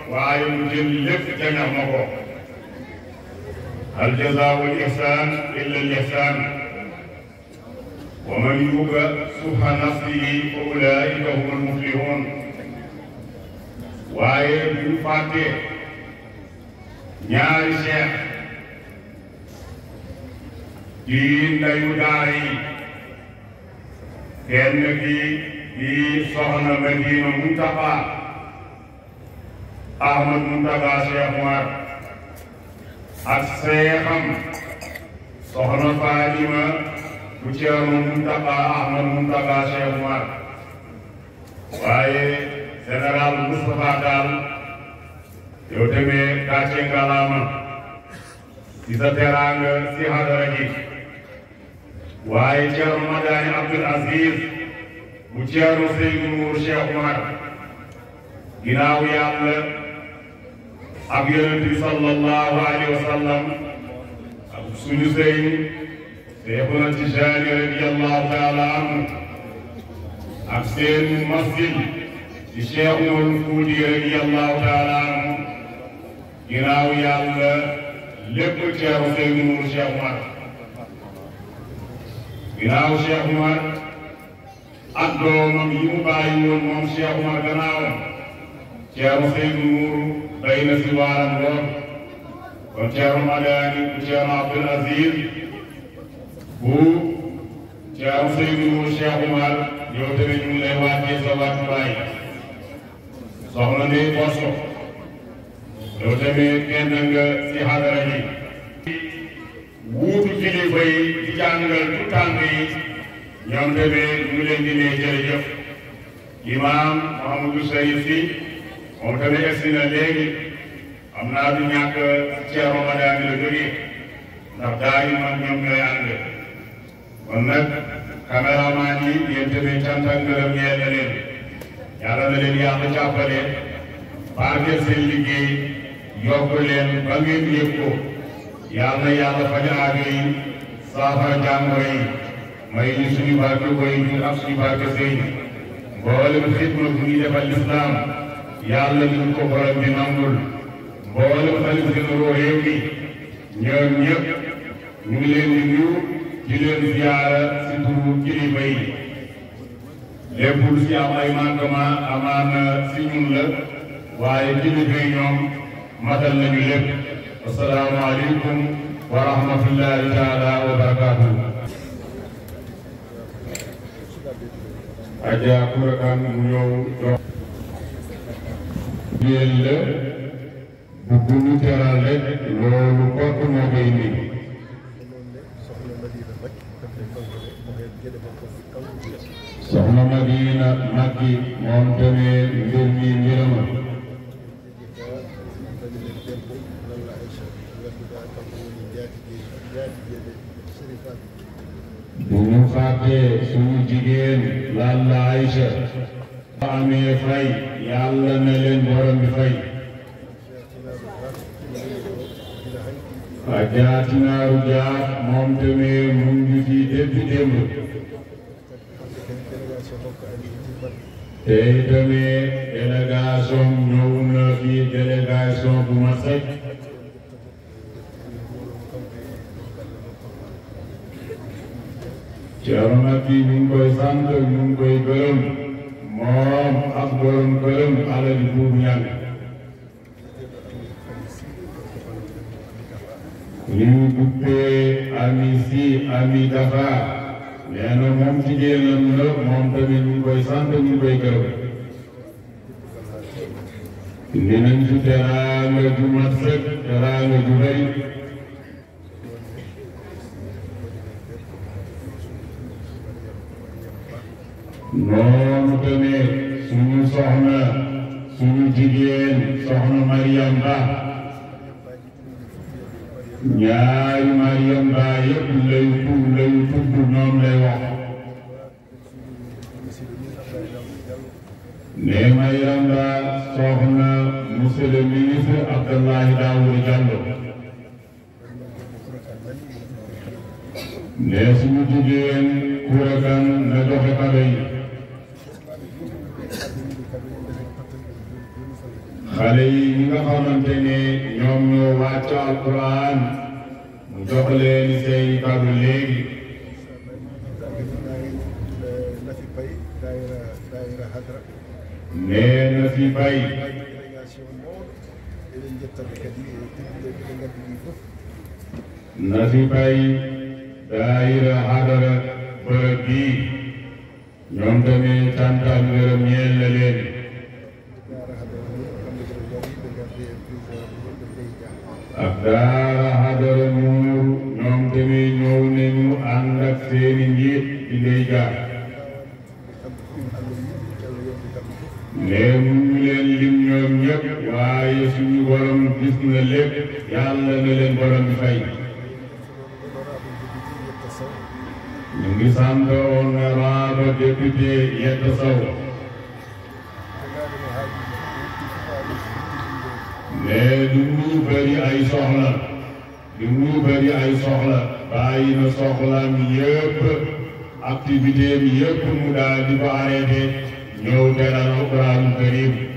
waaye mu jël lépp jañax ma ko hal jazaau al ihsan illa al ihsan wa man yuuqa suha nafsihi fa ulaika hum al muflihun waaye bu ñu fàttee ñaari cheikh di ndayu daara yi kenn ki di soxna Madina Muntaqa Ahmad Muntaqa Cheikh Umar ak seexam soxna Fatima bu Ceerno Muntaqa Ahmad Muntaqa Cheikh Umar waaye général Moustapha Tall yow tamit gàcce ngalaama ci sa teraanga si hadara ji waaye Ceerno Madani Abdul Aziz bu Ceerno Seydou Nour Cheikh Umar ginnaaw yàlla ak yonent bi sallallahu alayhi wa sallam ak suñu sëriñ Seexuna Tijaani radiyallahu taala anhu ak seen masjid di Cheikh Umar Fuuti radiyallahu taala anhu ginnaaw yàlla lépp Ceerno Seydou Nour Cheikh Umar ginnaaw Cheikh Umar ak doomam yi mu bàyyi woon moom Cheikh Umar gannaawam Ceerno Seydou Nour bay na si waaram lool kon Ceerno Madani bu Ceerno Abdul Aziz bu Ceerno Seydou Nour Cheikh Umar yow tamit ñu ngi lay wàccee sa wàccuwaay soxna Ndeye Bosso yow tamit kenn nga si xadara ji wuutu kilifa yi di jàngal tu tànk yi ñoom tamit ñu ngi leen di ne jërëjëf imaam Mouhamadou Sayid si moom tamit egsi na léegi xam naa du ñàkk Ceerno Madani la jógee ndax daa yi man ñoom ñooy ànd kon nag caméraman yi yéen tamit cant ak ngërëm ñeel na leen yàlla na leen yàlla jàppale barkeel seen liggéey yokk leen ba ngeen yëg ko yàlla na yàlla faj aajo yi saafara jàngoro yi may ñu suñu barke koy ñun ak suñu barke sëñ mboolem xidma bu ñuy defal lislaam yàlla ñu ko borom bi nangul mboolem xalif généraux réew mi ñoom ñëpp ñu ngi leen di nuyu di leen ziyaara si turu kilifa yi lépp lu si am ay manquement amaana si ñun la waaye kilifa yi ñoom matal nañu lépp asalaamaaleykum wa rahmatullahi taala wa barakaatuhu Adja Koura Kane mu ñëw jox jigéen la bu bu ñu teral rek loolu kott moo koy indi soxna Madina Makki moom tamit mbir mi mbirama bu ñu fàttee suñu jigéen Lalla Aïcha amee fay yàlla na leen borom bi fay ajaatinaaru jaar moom tamit mu ngi fi depuis démb te tamit délégation ñëw na fi délégation bu ma sëkk Ceerno Makki ñu ngi koy sant ñu ngi koy gërëm moom ak borom gërëm alal buur ñan ñu duppee ami si ami dafa nee na moom jigéenam la moom tamit ñu ngi koy sant ñu ngi koy gërëm dinañ fi teraanga ju mat sëkk teraanga ju rëy noonu tamit suñu soxna suñu jigéen soxna Mariam Ba ñaari Mariam Ba yëpp lay tudd lay tudd ñoom lay wax ne Mariam Ba soxna monsieur le ministre Abdoulaye Daouda Diallo ne suñu jigéen Koura Kane na joxe kado yi xale yi ñi nga xamante ne ñoom ñoo wàcc alquran mu jox leen seen kàddu léegi Nafi Bay daayira daayira Hadra nee na fi bay délégation mawɗo eɗen jettaɓe kadi e tedduɓe ɓe ngaddi ɗi fof na fi bay daayira hadara bërëb bii ñoom tamit cant ak ngërëm ñeel na leen daara Hadra ni kamɓe koɓe gari ɓe ngaddi e président ɓe ɓe Ley Dia ak daara hadara muur ñoom tamit ñëw nañu ànd ak seeni njiit di ndey jaar kamɓe ɗum Allah yiɗi Allah yewde kamɓe fof mais mu ñu leen lim ñoom ñëpp waaye suñu borom gis na lépp yàlla na leen borom bi fay honorable député Yetta Sow ñu ngi sant honorable député Yetta Sow jogaade no haaji wutti fof haaji wuttidinde mais du mu bëri ay soxla du mu bëri ay soxla bàyyi na soxlaam yëpp activité am yëpp mu daal di ko arrêté ñëw teral alquraanu karim